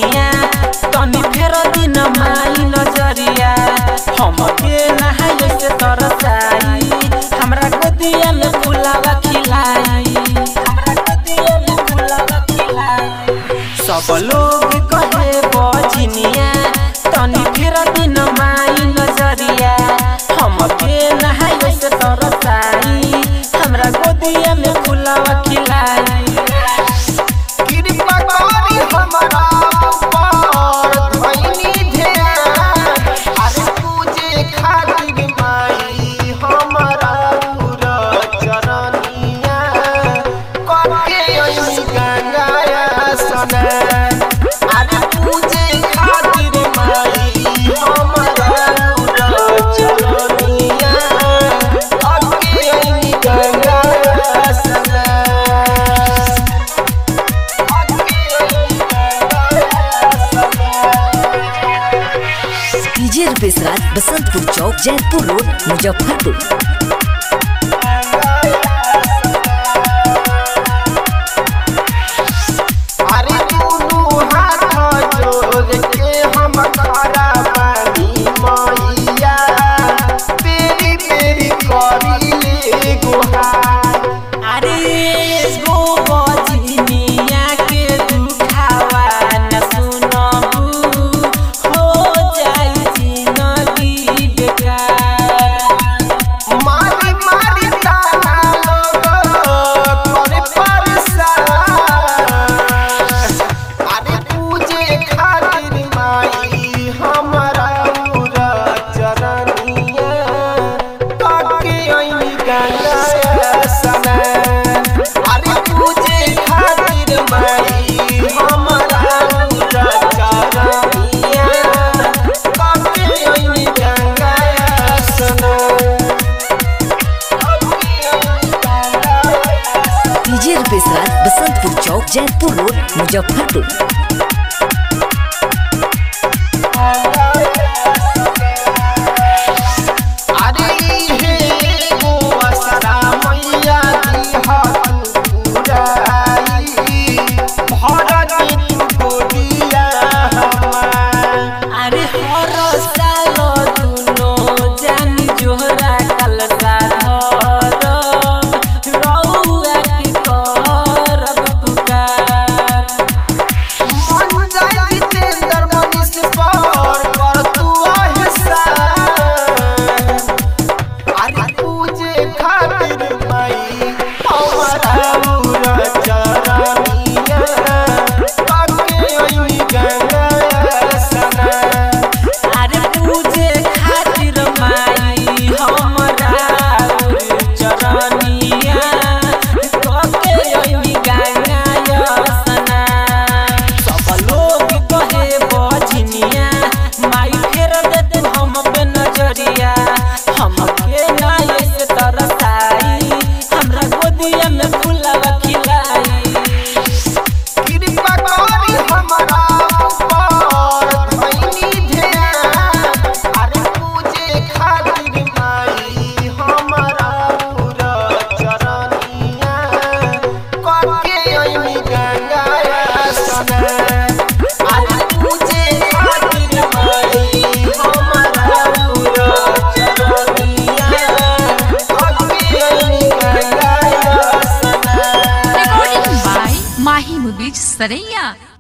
बजनिया तनी फेर दिन माई नजरिया हमके नहाय से तरसाई हमरा गोदिया में फुलावा खिलाई हमरा गोदिया में फुलावा खिलाई सब लोग कहे बजनिया तनी फेर दिन माई नजरिया हमके नहाय से तरसाई हमरा गोदिया में फुलावा खिलाई कृपा करी हमरा ऊपर धइनी ध्यान अरे पूजे खातिर माई हमरा पूरा चरनिया करके अइनी गंगाया स्नान अरे पूजे खातिर माई हमरा पूरा चरनिया करके अइनी गंगाया स्नान डीजे रुपेश राज बसंतपुर चौक जैतपुर रोड मुजफ्फरपुर अरे दुनू हाथ जोड़ के हम खड़ा बानी मैया पेरी पेरी करी ले गुहार अरे गो बजनिया के दुखावा न सुनबू हो जाई जिंदगी बेकार मारी मारी ताना लोग करे परेशान अरे पूजे खातिर माई हमरा पूरा चरनिया काके अइनी गंगाया स्नान अरे पूजे खातिर माई हमरा पूरा चरनिया काके अइनी गंगाया स्नान डीजे रुपेश राज बसंतपुर चौक जैतपुर रोड मुजफ्फरपुर अरे हे गो असरा मैया दिहा तू पुराई भरत तू गोदिया हमार अरे हर साल दुनो जानी जोहरा कलसा धर रउआ के करब पुकार मन जाय जितेंद्र मनीष पर कर तू एहसान अरे पूजे खातिर माई हमारा पूरा चरनिया काके अइनी गंगा स्नान अरे पूजे खातिर माई हमरा चरनिया कके अइनी गंगा स्नान सब लोग कहे बजनिया माई फेर देते हम पे नजरिया हमके नाय से तरसाई हमरा गोदिया में फुलावा खिलाई कृपा करी हमरा ऊपर धइनी ध्यान अरे पूजे खातिर माई हमरा पूरा चरनिया करके अइनी गंगाया स्नान अरे पूजे खातिर माई हमरा पूरा चरनिया करके अइनी गंगाया स्नान recording by Mahi Mubij Saraiya.